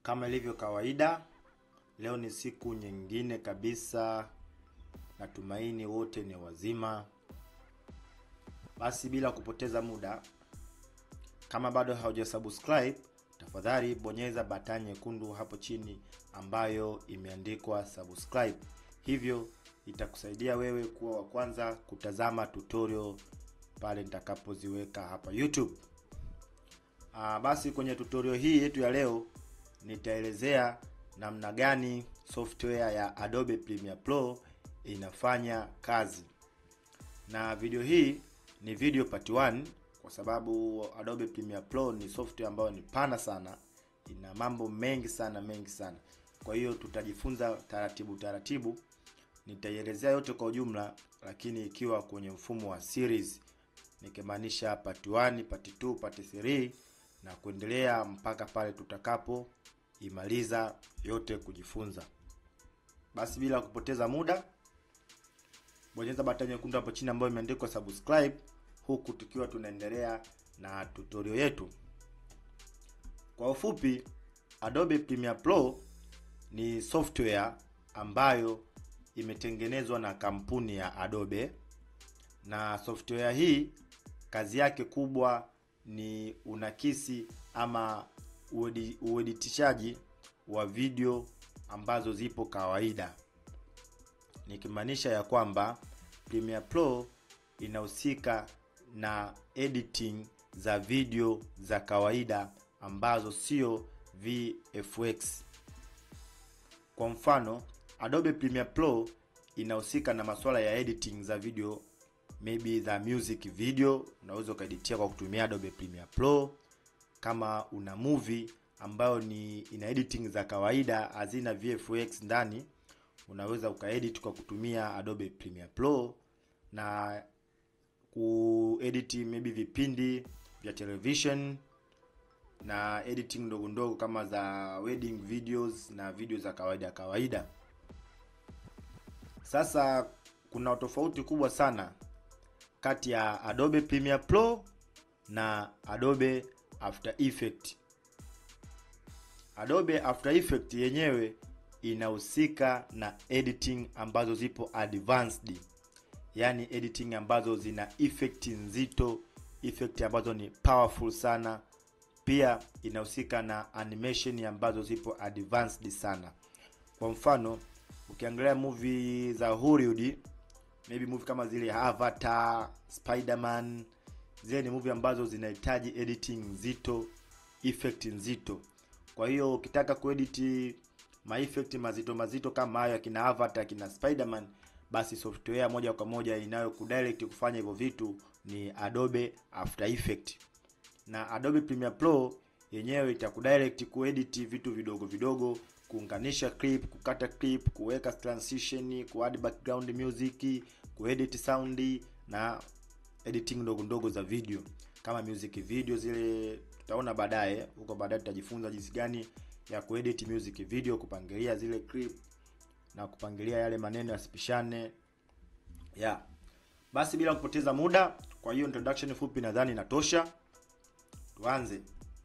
Kama ilivyo kawaida, leo ni siku nyingine kabisa. Natumaini wote ni wazima. Basi bila kupoteza muda, kama bado haujasubscribe, tafadhali bonyeza batani nyekundu hapo chini ambayo imeandikwa subscribe. Hivyo itakusaidia wewe kuwa wa kwanza kutazama tutorial pale nitakapoziweka hapa YouTube. Aa, basi kwenye tutorial hii yetu ya leo nitaelezea namna gani software ya Adobe Premiere Pro inafanya kazi. Na video hii ni video part 1 kwa sababu Adobe Premiere Pro ni software ambayo ni pana sana, ina mambo mengi sana mengi sana. Kwa hiyo tutajifunza taratibu taratibu, nitaielezea yote kwa ujumla, lakini ikiwa kwenye mfumo wa series, nikimaanisha part 1, part 2, part 3 na kuendelea mpaka pale tutakapo imaliza yote kujifunza. Basi bila kupoteza muda, bonyeza batani nyekundu hapo chini ambayo imeandikwa subscribe, huku tukiwa tunaendelea na tutorial yetu. Kwa ufupi, Adobe Premiere Pro ni software ambayo imetengenezwa na kampuni ya Adobe, na software hii kazi yake kubwa ni unakisi ama uedi, ueditishaji wa video ambazo zipo kawaida, nikimaanisha ya kwamba Premiere Pro inahusika na editing za video za kawaida ambazo sio VFX. Kwa mfano, Adobe Premiere Pro inahusika na masuala ya editing za video maybe za music video, unaweza ukaeditia kwa kutumia Adobe Premiere Pro. Kama una movie ambayo ni ina editing za kawaida hazina VFX ndani, unaweza ukaedit kwa kutumia Adobe Premiere Pro na kuedit maybe vipindi vya television na editing ndogo ndogo kama za wedding videos na video za kawaida kawaida. Sasa kuna tofauti kubwa sana kati ya Adobe Premiere Pro na Adobe After Effect. Adobe After Effect yenyewe inahusika na editing ambazo zipo advanced, yaani editing ambazo zina effect nzito, effect ambazo ni powerful sana. Pia inahusika na animation ambazo zipo advanced sana. Kwa mfano, ukiangalia movie za Hollywood, maybe movie kama zile Avatar, Spider-Man, zile ni movie ambazo zinahitaji editing nzito, effect nzito. Kwa hiyo ukitaka kuedit ma effect mazito mazito kama hayo akina Avatar, akina Spider-Man, basi software moja kwa moja inayo kudirect kufanya hivyo vitu ni Adobe After Effect. Na Adobe Premiere Pro yenyewe itakudirect kuedit vitu vidogo vidogo, kuunganisha clip, kukata clip, kuweka transition, kuadd background music, kuedit sound na editing ndogo ndogo za video kama music video zile tutaona baadaye huko baadaye tutajifunza jinsi gani ya kuedit music video, kupangilia zile clip na kupangilia yale maneno yasipishane. Yeah. Basi bila kupoteza muda, kwa hiyo introduction fupi nadhani inatosha. Tuanze.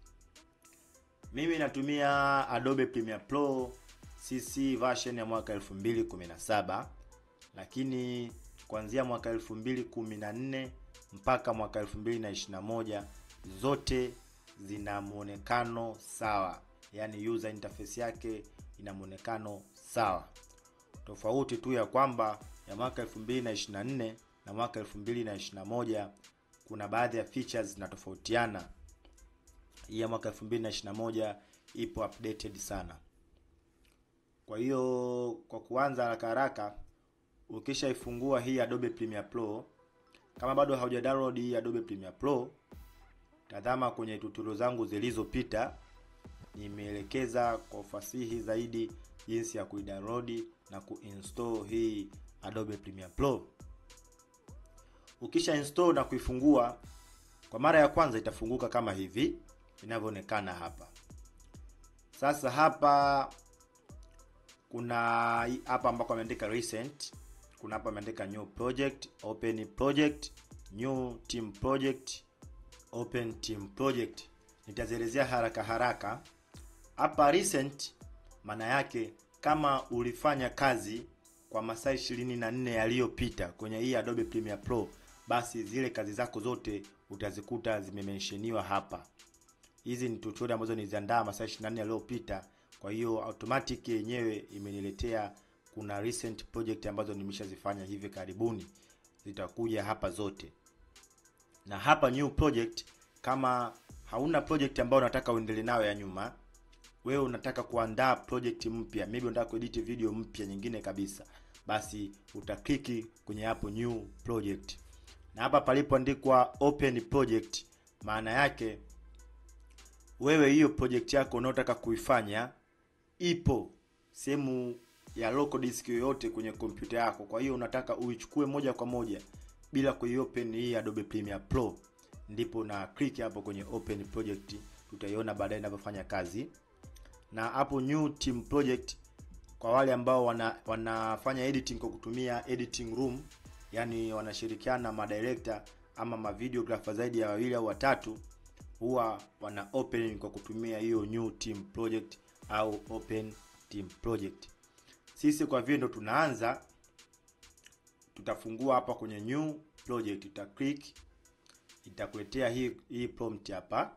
Mimi natumia Adobe Premiere Pro CC version ya mwaka 2017 lakini kuanzia mwaka 2014 mpaka mwaka 2021 zote zina muonekano sawa, yaani user interface yake ina muonekano sawa. Tofauti tu ya kwamba ya mwaka 2024 na mwaka 2021 kuna baadhi ya features zinatofautiana. Hii ya mwaka 2021 ipo updated sana. Kwa hiyo kwa kuanza haraka haraka, ukishaifungua hii Adobe Premiere Pro, kama bado hauja download hii Adobe Premiere Pro, tazama kwenye tutorial zangu zilizopita, nimeelekeza kwa ufasihi zaidi jinsi ya kuidownload na kuinstall hii Adobe Premiere Pro. Ukisha install na kuifungua kwa mara ya kwanza, itafunguka kama hivi inavyoonekana hapa. Sasa hapa kuna hapa ambako ameandika recent, kuna hapa ameandika new project, open project, new team project, open team project. Nitazielezea haraka haraka. hapa recent maana yake kama ulifanya kazi kwa masaa 24 yaliyopita kwenye hii Adobe Premiere Pro, basi zile kazi zako zote utazikuta zimementioniwa hapa. Hizi ni tutorial ambazo niliziandaa masaa 24 yaliyopita, kwa hiyo automatic yenyewe imeniletea kuna recent project ambazo nimeshazifanya hivi karibuni, zitakuja hapa zote. Na hapa new project, kama hauna project ambayo unataka uendelee nayo ya nyuma, wewe unataka kuandaa project mpya, maybe unataka kuedit video mpya nyingine kabisa, basi utakliki kwenye hapo new project, na hapa palipoandikwa open project, maana yake wewe hiyo project yako unaotaka kuifanya ipo sehemu ya local disk yoyote kwenye kompyuta yako. Kwa hiyo unataka uichukue moja kwa moja bila kuiopen hii Adobe Premiere Pro, ndipo na click hapo kwenye open project. Tutaiona baadaye inavyofanya kazi. Na hapo new team project, kwa wale ambao wana, wanafanya editing kwa kutumia editing room, yani wanashirikiana ma director ama ma videographer zaidi ya wawili au watatu, huwa wana open kwa kutumia hiyo new team project au open team project. Sisi kwa vile ndo tunaanza, tutafungua hapa kwenye new project, uta click, itakuletea hii hii prompt hapa.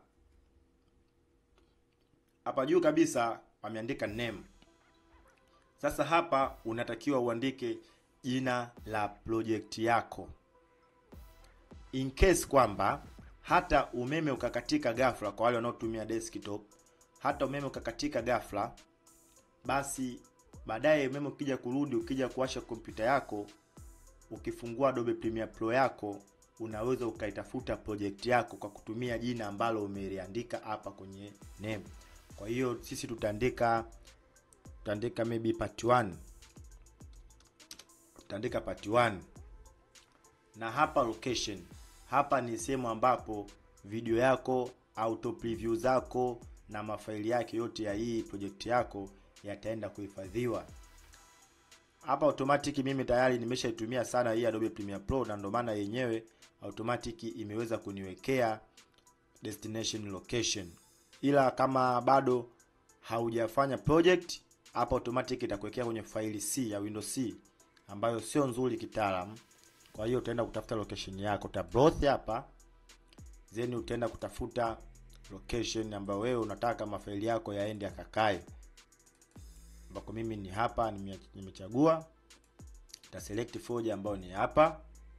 Hapa juu kabisa wameandika name. Sasa hapa unatakiwa uandike jina la project yako, in case kwamba hata umeme ukakatika ghafla, kwa wale wanaotumia desktop, hata umeme ukakatika ghafla, basi baadaye umeme ukija kurudi, ukija kuwasha kompyuta yako, ukifungua Adobe Premiere Pro yako, unaweza ukaitafuta project yako kwa kutumia jina ambalo umeliandika hapa kwenye name. Kwa hiyo sisi tutaandika tutaandika maybe part 1, tutaandika part 1, na hapa location, hapa ni sehemu ambapo video yako, auto preview zako na mafaili yake yote ya hii project yako yataenda kuhifadhiwa hapa automatic. Mimi tayari nimeshaitumia sana hii Adobe Premiere Pro, na ndio maana yenyewe automatic imeweza kuniwekea destination location, ila kama bado haujafanya project hapa automatic itakuwekea kwenye faili C ya Windows C ambayo sio nzuri kitaalamu. Kwa hiyo utaenda kutafuta location yako, uta browse hapa, then utaenda kutafuta location ambayo wewe unataka mafaili yako yaende yakakae ambako mimi ni hapa nimechagua, ta select folder ambayo ni hapa.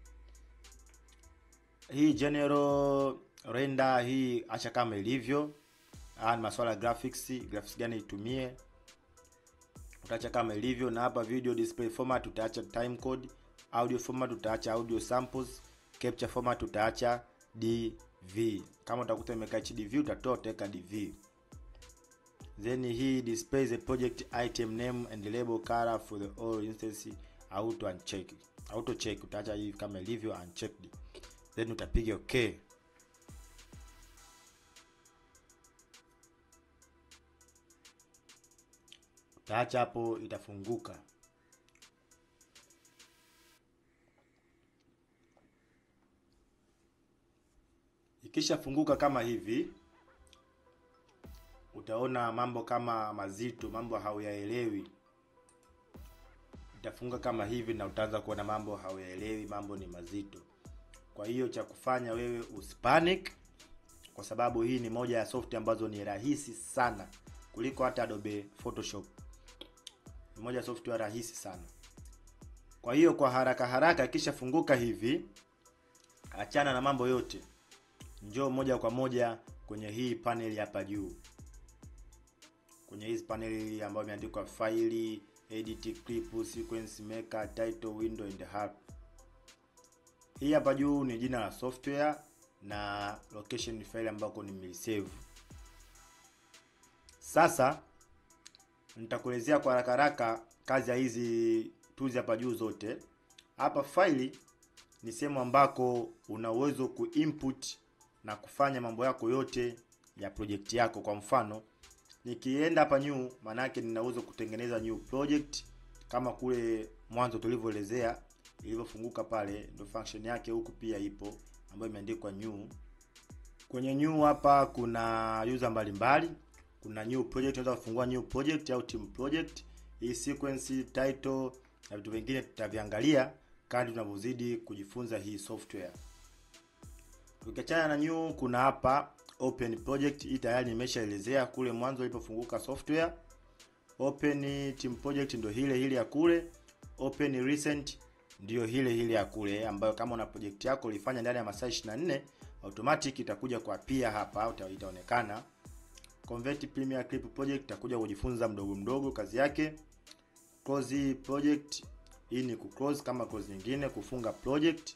Hii general render hii acha kama ilivyo. Haya ni masuala ya graphics, graphics gani itumie utaacha kama ilivyo, na hapa video display format utaacha time code, audio format utaacha audio samples, capture format utaacha DV. Kama utakuta imekaa HDV utatoa utaweka DV. Then hii displays the project item name and label color for the all instance auto uncheck. Auto check utaacha hii kama ilivyo unchecked. Then utapiga okay. Utaacha hapo itafunguka. Ikishafunguka kama hivi utaona mambo kama mazito, mambo hauyaelewi. Itafunga kama hivi na utaanza kuona mambo hauyaelewi, mambo ni mazito. Kwa hiyo cha kufanya wewe usipanic, kwa sababu hii ni moja ya software ambazo ni rahisi sana kuliko hata Adobe Photoshop. Ni moja ya software rahisi sana. Kwa hiyo kwa haraka haraka, ikishafunguka hivi, achana na mambo yote, njoo moja kwa moja kwenye hii panel hapa juu kwenye hizi paneli ambayo imeandikwa faili, edit clip, sequence maker, title, window and help. Hii hapa juu ni jina la software na location ni file ambako nimeisave. Sasa nitakuelezea kwa haraka haraka kazi ya hizi tools hapa juu zote. Hapa faili ni sehemu ambako una uwezo kuinput na kufanya mambo yako yote ya project yako. Kwa mfano nikienda hapa new, maana yake nina uwezo kutengeneza new project kama kule mwanzo tulivyoelezea ilivyofunguka pale, ndio function yake huku pia ipo ambayo imeandikwa new. Kwenye new hapa kuna user mbalimbali. kuna new project, unaweza kufungua new project au team project. Hii sequence, title na vitu vingine tutaviangalia kadri tunavyozidi kujifunza hii software. Ukiachana na new, kuna hapa open project. Hii tayari nimeshaelezea kule mwanzo ilipofunguka software. Open team project ndio hile hile ya kule. Open recent ndio hile hile ya kule, ambayo kama una project yako ulifanya ndani ya masaa 24 automatic itakuja kwa pia hapa itaonekana. Convert Premiere Clip project itakuja kujifunza mdogo mdogo kazi yake. Close project, hii ni kuclose kama close nyingine, kufunga project.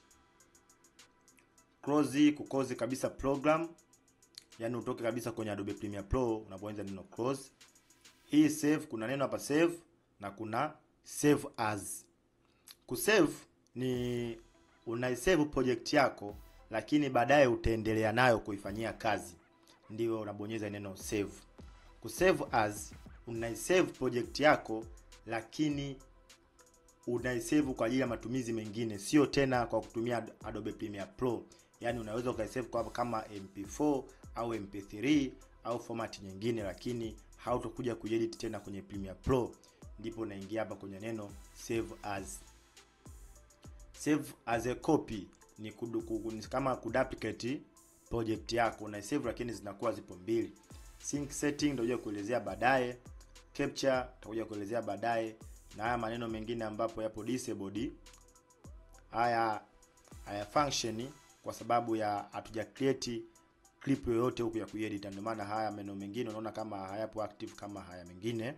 Close, kuclose kabisa program, yani utoke kabisa kwenye Adobe Premiere Pro unapoweza neno close. Hii save, kuna neno hapa save na kuna save as. Kusave ni unaisave project yako, lakini baadaye utaendelea nayo kuifanyia kazi, ndio unabonyeza neno save. Kusave as, unaisave project yako, lakini unaisave kwa ajili ya matumizi mengine, sio tena kwa kutumia Adobe Premiere Pro. Yani unaweza ukaisave kwa kama MP4 au MP3 au format nyingine, lakini hautakuja kuedit tena kwenye Premiere Pro. Ndipo unaingia hapa kwenye neno save as. Save as a copy ni kudu, kudu, ni kama kuduplicate project yako una save, lakini zinakuwa zipo mbili. Sync setting ndio kuelezea baadaye, capture tutakuja kuelezea baadaye, na haya maneno mengine ambapo yapo disabled haya haya function kwa sababu ya hatuja create clip yoyote huku ya kuedit, ndio maana haya maneno mengine unaona kama hayapo active kama haya mengine.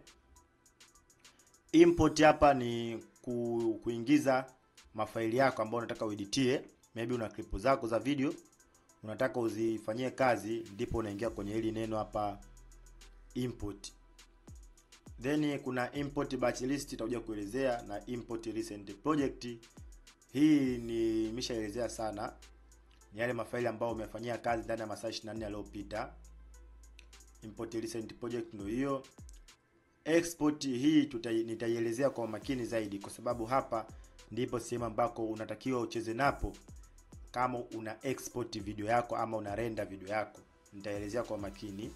Import hapa ni ku, kuingiza mafaili yako ambayo unataka ueditie. Maybe una clip zako za video unataka uzifanyie kazi, ndipo unaingia kwenye hili neno hapa import. Then kuna import batch list itakuja kuelezea na import recent project. Hii ni nimeshaelezea sana, ni yale mafaili ambayo umefanyia kazi ndani ya masaa 24 yaliyopita. Import recent project ndio hiyo. Export hii tutai, nitaielezea kwa makini zaidi, kwa sababu hapa ndipo sehemu ambako unatakiwa ucheze napo kama una export video yako ama una render video yako, nitaelezea kwa makini,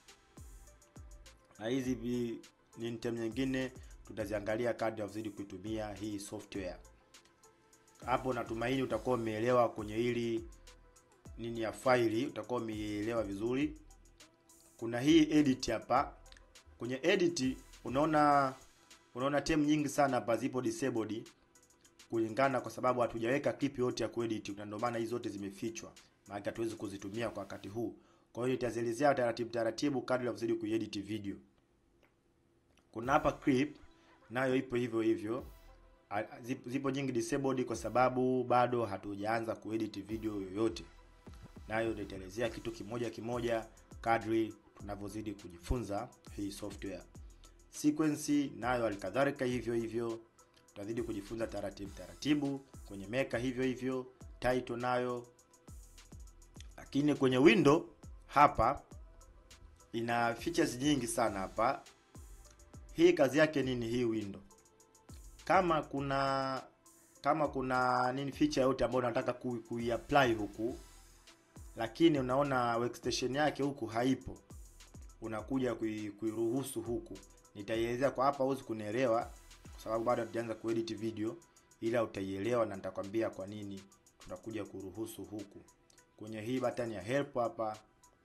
na hizi ni term nyingine tutaziangalia kadri unazidi kuitumia hii software. Hapo natumaini utakuwa umeelewa kwenye hili nini ya faili, utakuwa umeelewa vizuri. Kuna hii edit hapa. Kwenye edit unaona unaona term nyingi sana hapa zipo disabled kulingana kwa sababu hatujaweka clip yote ya kuedit, na ndio maana hizo zote zimefichwa, maana hatuwezi kuzitumia kwa wakati huu. Kwa hiyo nitazielezea taratibu taratibu kadri unazidi kuedit video. Kuna hapa clip nayo ipo hivyo hivyo, zipo nyingi disabled kwa sababu bado hatujaanza kuedit video yoyote, nayo nitaelezea kitu kimoja kimoja kadri tunavyozidi kujifunza hii software. Sequence nayo alikadhalika hivyo hivyo tutazidi kujifunza taratibu taratibu. Kwenye Maker hivyo hivyo, title nayo. Lakini kwenye window hapa ina features nyingi sana hapa. Hii kazi yake nini hii window? Kama kuna kama kuna nini feature yote ambayo unataka kuiapply huku, lakini unaona workstation yake huku haipo, unakuja kuiruhusu huku. Nitaielezea kwa hapa, huwezi kunielewa sababu bado hatujaanza kuedit video, ila utaielewa na nitakwambia kwa nini tunakuja kuruhusu huku. Kwenye hii button ya help hapa,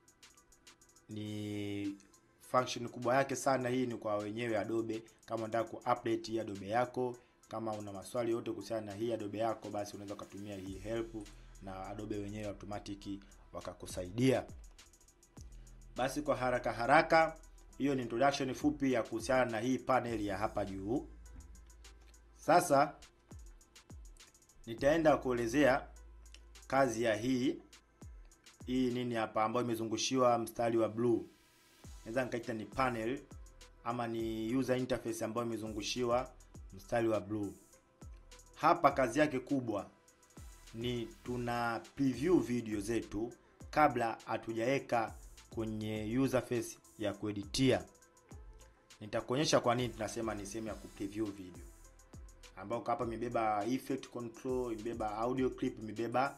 ni function kubwa yake sana. Hii ni kwa wenyewe Adobe, kama unataka ku-update hii Adobe yako, kama una maswali yote kuhusiana na hii Adobe yako, basi unaweza ukatumia hii help na Adobe wenyewe automatic wakakusaidia. Basi kwa haraka haraka, hiyo ni introduction fupi ya kuhusiana na hii panel ya hapa juu. Sasa nitaenda kuelezea kazi ya hii hii nini hapa ambayo imezungushiwa mstari wa blue. Naweza nikaita ni panel ama ni user interface ambayo imezungushiwa mstari wa blue. Hapa kazi yake kubwa ni tuna preview video zetu kabla hatujaweka kwenye user face ya kueditia. Nitakuonyesha kwa nini tunasema ni sehemu ya kupreview video ambao hapa imebeba effect control, imebeba audio clip, imebeba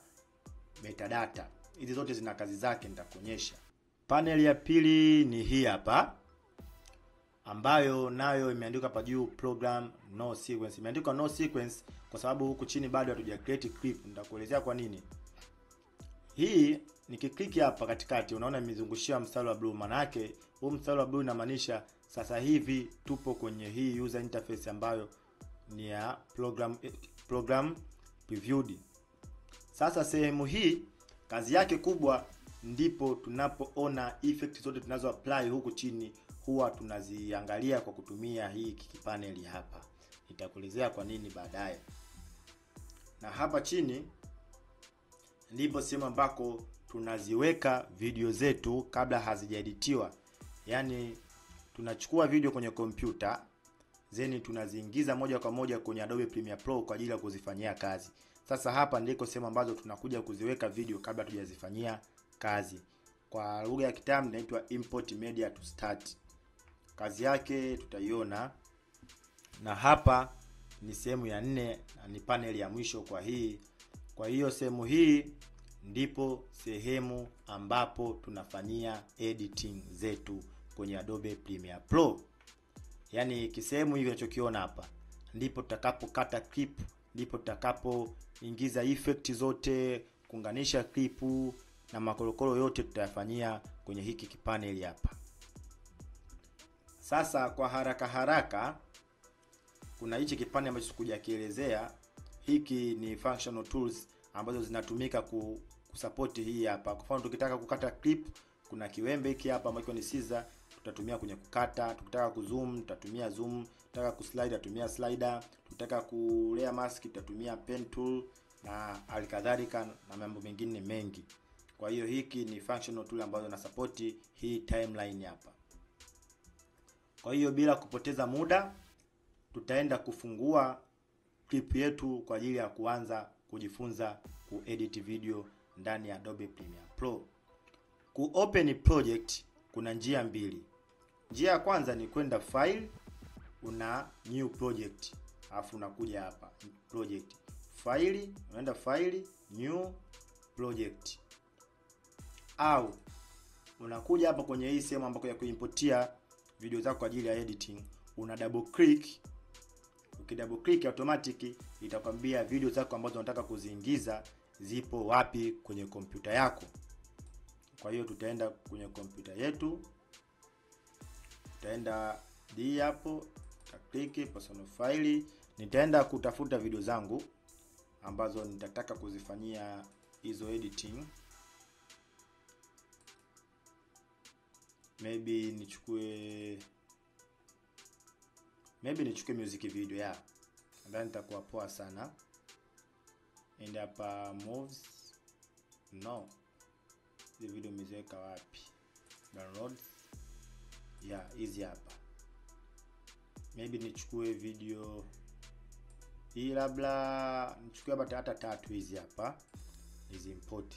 metadata. Hizi zote zina kazi zake, nitakuonyesha. Panel ya pili ni hii hapa. ambayo nayo imeandikwa hapa juu program no sequence. Imeandikwa no sequence kwa sababu huku chini bado hatuja create clip. Nitakuelezea kwa nini. Hii nikikliki hapa katikati, unaona imezungushia mstari wa blue. Maana yake huu mstari wa blue inamaanisha sasa hivi tupo kwenye hii user interface ambayo ni ya program program previewed. Sasa sehemu hii kazi yake kubwa ndipo tunapoona effect zote tunazo apply huku chini huwa tunaziangalia kwa kutumia hii kipaneli hapa. Nitakuelezea kwa nini baadaye. Na hapa chini ndipo sehemu ambako tunaziweka video zetu kabla hazijaeditiwa. Yaani tunachukua video kwenye kompyuta zeni tunaziingiza moja kwa moja kwenye Adobe Premiere Pro kwa ajili ya kuzifanyia kazi. Sasa hapa ndiko sehemu ambazo tunakuja kuziweka video kabla tujazifanyia kazi. Kwa lugha ya kitaalamu inaitwa import media to start. Kazi yake tutaiona, na hapa ni sehemu ya nne na ni paneli ya mwisho kwa hii. Kwa hiyo sehemu hii ndipo sehemu ambapo tunafanyia editing zetu kwenye Adobe Premiere Pro. Yaani kisehemu hivi unachokiona hapa ndipo tutakapokata clip, ndipo tutakapoingiza effect zote, kuunganisha clip na makorokoro yote tutayafanyia kwenye hiki kipaneli hapa. Sasa kwa haraka haraka, kuna hichi kipande ambacho sikuja kielezea. Hiki ni functional tools ambazo zinatumika ku kusupport hii hapa. Kwa mfano tukitaka kukata clip, kuna kiwembe hiki hapa ambacho ni scissor tutatumia kwenye kukata. Tukitaka kuzoom tutatumia zoom, tukitaka kuslide tutatumia slider, tukitaka ku layer mask tutatumia pen tool na alikadhalika na mambo mengine mengi. Kwa hiyo hiki ni functional tool ambazo na support hii timeline hapa. Kwa hiyo bila kupoteza muda, tutaenda kufungua clip yetu kwa ajili ya kuanza kujifunza kuedit video ndani ya Adobe Premiere Pro. Ku open project kuna njia mbili. Njia ya kwanza ni kwenda file, una new project, alafu unakuja hapa project, file, unaenda file, new project, au unakuja hapa kwenye hii sehemu ambako ya kuimportia video zako kwa ajili ya editing, una double click. Ukidouble click automatic itakwambia video zako ambazo unataka kuziingiza zipo wapi kwenye kompyuta yako. Kwa hiyo tutaenda kwenye kompyuta yetu, tutaenda d hapo, tutaklik personal file. Nitaenda kutafuta video zangu ambazo nitataka kuzifanyia hizo editing. Maybe nichukue maybe nichukue music video ya nadhani nitakuwa poa sana. Enda hapa moves, no hizi video umeziweka wapi? Download ya yeah, hizi hapa. Maybe nichukue video hii, labda nichukue hapa hata tatu hizi hapa, hizi import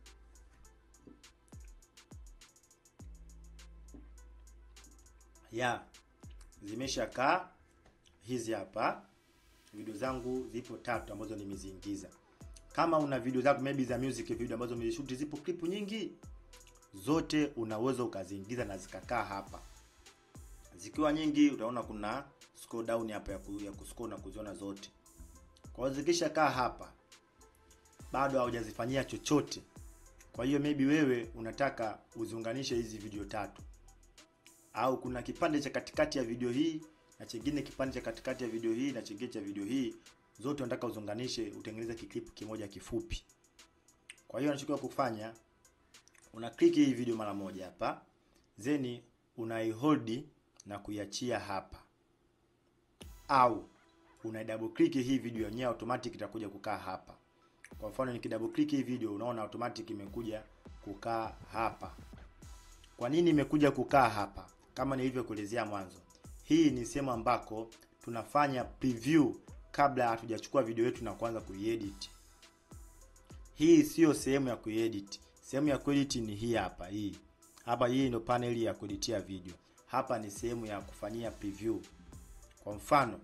ya yeah, zimeshakaa hizi hapa. Video zangu zipo tatu ambazo nimeziingiza. Kama una video zako maybe za music video ambazo umezishoot, zipo clip nyingi, zote unaweza ukaziingiza na zikakaa hapa. Zikiwa nyingi, utaona kuna scroll down hapa ya, ku, ya kuscroll na kuziona zote. Kwa hiyo zikisha kaa hapa, bado haujazifanyia chochote. Kwa hiyo maybe wewe unataka uziunganishe hizi video tatu, au kuna kipande cha katikati ya video hii na chingine kipande cha katikati ya video hii na chingine cha video hii, zote unataka uziunganishe, utengeneze kiklipu kimoja kifupi. Kwa hiyo unachokiwa kufanya una click hii video mara moja hapa, then unaihold na kuiachia hapa, au una double click hii video yenyewe, automatic itakuja kukaa hapa. Kwa mfano niki double click hii video, unaona automatic imekuja kukaa hapa. Kwa nini imekuja kukaa hapa? Kama nilivyokuelezea mwanzo, hii ni sehemu ambako tunafanya preview kabla hatujachukua video yetu na kuanza kuiedit. Hii siyo sehemu ya kuedit. Sehemu ya kuedit ni hii hapa, hii hapa. Hii ndio paneli ya kueditia video. Hapa ni sehemu ya kufanyia preview. Kwa mfano,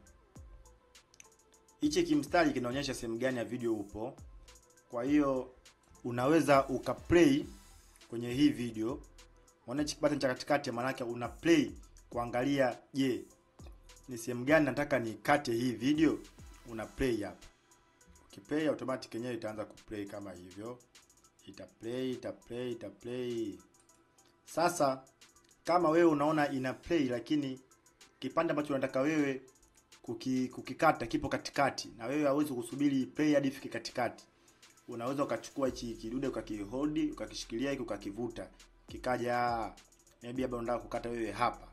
hichi kimstari kinaonyesha sehemu gani ya video upo. Kwa hiyo unaweza ukaplay kwenye hii video. Unaona hichi button cha katikati, maana yake una play kuangalia je, ni sehemu gani nataka nikate hii video, una play hapa. Ukiplay automatic yenyewe itaanza kuplay kama hivyo, ita play ita play ita play. Sasa kama wewe unaona ina play, lakini kipande ambacho unataka wewe kuki, kukikata kipo katikati, na wewe hauwezi kusubiri play hadi ifike katikati, unaweza ukachukua hichi kidude ukakihold ukakishikilia hiki ukakivuta kikaja, maybe labda unataka kukata wewe hapa,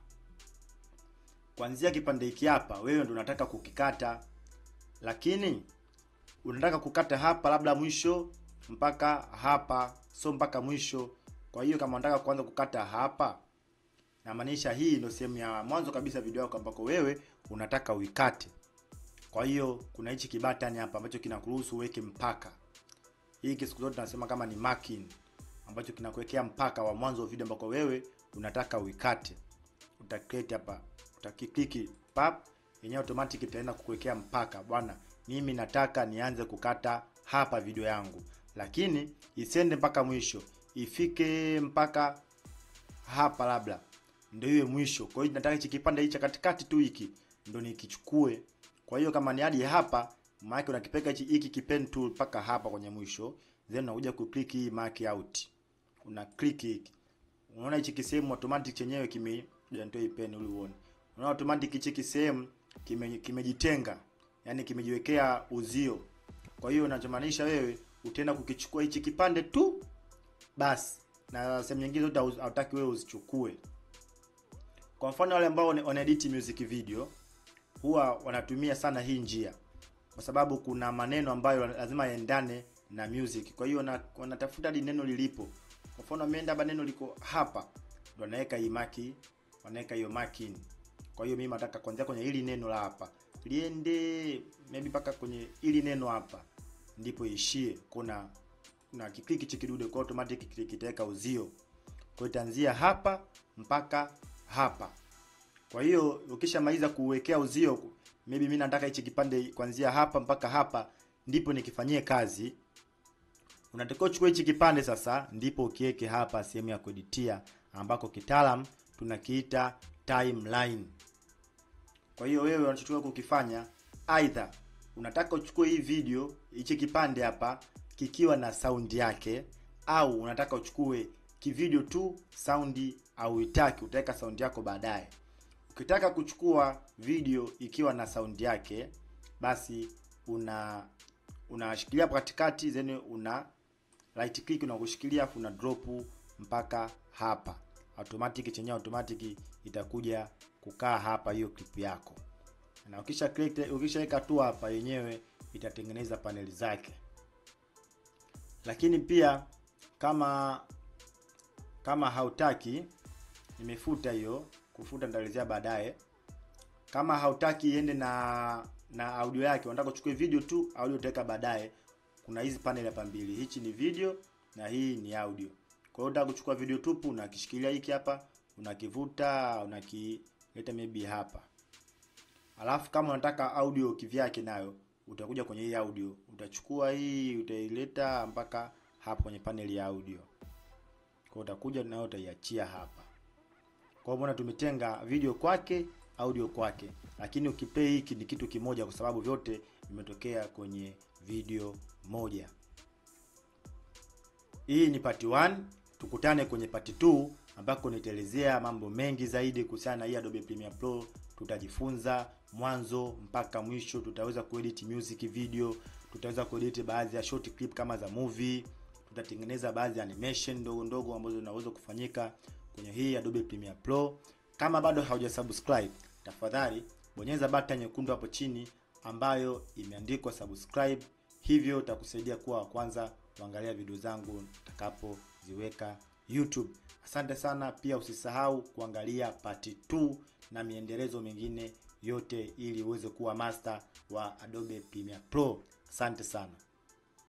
kuanzia kipande hiki hapa, wewe ndio unataka kukikata, lakini unataka kukata hapa labda mwisho mpaka hapa, sio mpaka mwisho. Kwa hiyo kama unataka kuanza kukata hapa, namaanisha hii ndio sehemu ya mwanzo kabisa video yako ambako wewe unataka uikate. Kwa hiyo kuna hichi kibatani hapa ambacho kinakuruhusu uweke mpaka. Hiki siku zote tunasema kama ni marking ambacho kinakuwekea mpaka wa mwanzo wa video ambako wewe unataka uikate. Uta create hapa, utakikiki pap, yenyewe automatic itaenda kukuwekea mpaka. Bwana, mimi nataka nianze kukata hapa video yangu, lakini isiende mpaka mwisho, ifike mpaka hapa labda ndio iwe mwisho. Kwa hiyo nataka hichi kipande hichi katikati tu hiki ndio nikichukue. Kwa hiyo kama ni hadi hapa, maana unakipeka hichi hiki kipen tool mpaka hapa kwenye mwisho, then unakuja ku click hii mark out. Una click hiki. Unaona hichi kisehemu automatic chenyewe kime ndio hii pen uli uone. Unaona automatic hichi kisehemu kime kimejitenga. Yaani kimejiwekea uzio. Kwa hiyo unachomaanisha wewe utaenda kukichukua hichi kipande tu basi, na sehemu nyingine zote hautaki wewe uzichukue. Kwa mfano wale ambao wana edit music video huwa wanatumia sana hii njia, kwa sababu kuna maneno ambayo lazima yaendane na music. Kwa hiyo wanatafuta hadi neno lilipo. Kwa mfano ameenda hapa, neno liko hapa, ndo anaweka hii maki, wanaweka hiyo marking. Kwa hiyo mimi nataka kuanzia kwenye hili neno la hapa liende maybe mpaka kwenye hili neno hapa, ndipo ishie. Kuna na kiklik hichi kidude kwa automatic kitaweka uzio, kwa hiyo itaanzia hapa mpaka hapa. Kwa hiyo ukishamaliza kuwekea uzio, maybe mimi nataka hichi kipande kuanzia hapa mpaka hapa, ndipo nikifanyie kazi. Unatakiwa uchukue hichi kipande sasa, ndipo ukiweke hapa sehemu ya kueditia, ambako kitaalam tunakiita timeline. Kwa hiyo wewe unachotakiwa kukifanya, aidha unataka uchukue hii video hichi kipande hapa kikiwa na saundi yake, au unataka uchukue kivideo tu saundi au itaki utaweka saundi yako baadaye. Ukitaka kuchukua video ikiwa na saundi yake, basi una unashikilia katikati, then una right click na kushikilia, afu una drop mpaka hapa, automatic chenyewe automatic itakuja kukaa hapa hiyo clip yako, na ukisha click ukishaweka tu hapa, yenyewe itatengeneza paneli zake. Lakini pia kama kama hautaki, nimefuta hiyo. Kufuta nitaelezea baadaye. Kama hautaki iende na na audio yake, unataka uchukue video tu, audio utaweka baadaye. Kuna hizi panel hapa mbili, hichi ni video na hii ni audio. Kwa hiyo unataka kuchukua video tupu, unakishikilia hiki hapa, unakivuta, unakileta maybe hapa. Alafu kama unataka audio kivyake, nayo utakuja kwenye hii audio, utachukua hii, utaileta mpaka hapa kwenye panel ya audio. Kwa utakuja nayo utaiachia hapa. Kwa hiyo tumetenga video kwake, audio kwake, lakini ukiplay hiki ni kitu kimoja, kwa sababu vyote vimetokea kwenye video moja. Hii ni part 1, tukutane kwenye part 2 ambako nitaelezea mambo mengi zaidi kuhusiana na hii Adobe Premiere Pro. Tutajifunza mwanzo mpaka mwisho, tutaweza kuedit music video, tutaweza kuedit baadhi ya short clip kama za movie tutatengeneza baadhi ya animation ndogo ndogo ambazo zinaweza kufanyika kwenye hii Adobe Premiere Pro. Kama bado haujasubscribe, tafadhali bonyeza button nyekundu hapo chini ambayo imeandikwa subscribe, hivyo utakusaidia kuwa wa kwanza kuangalia video zangu nitakapoziweka YouTube. Asante sana, pia usisahau kuangalia part 2 na miendelezo mingine yote ili uweze kuwa master wa Adobe Premiere Pro. Asante sana.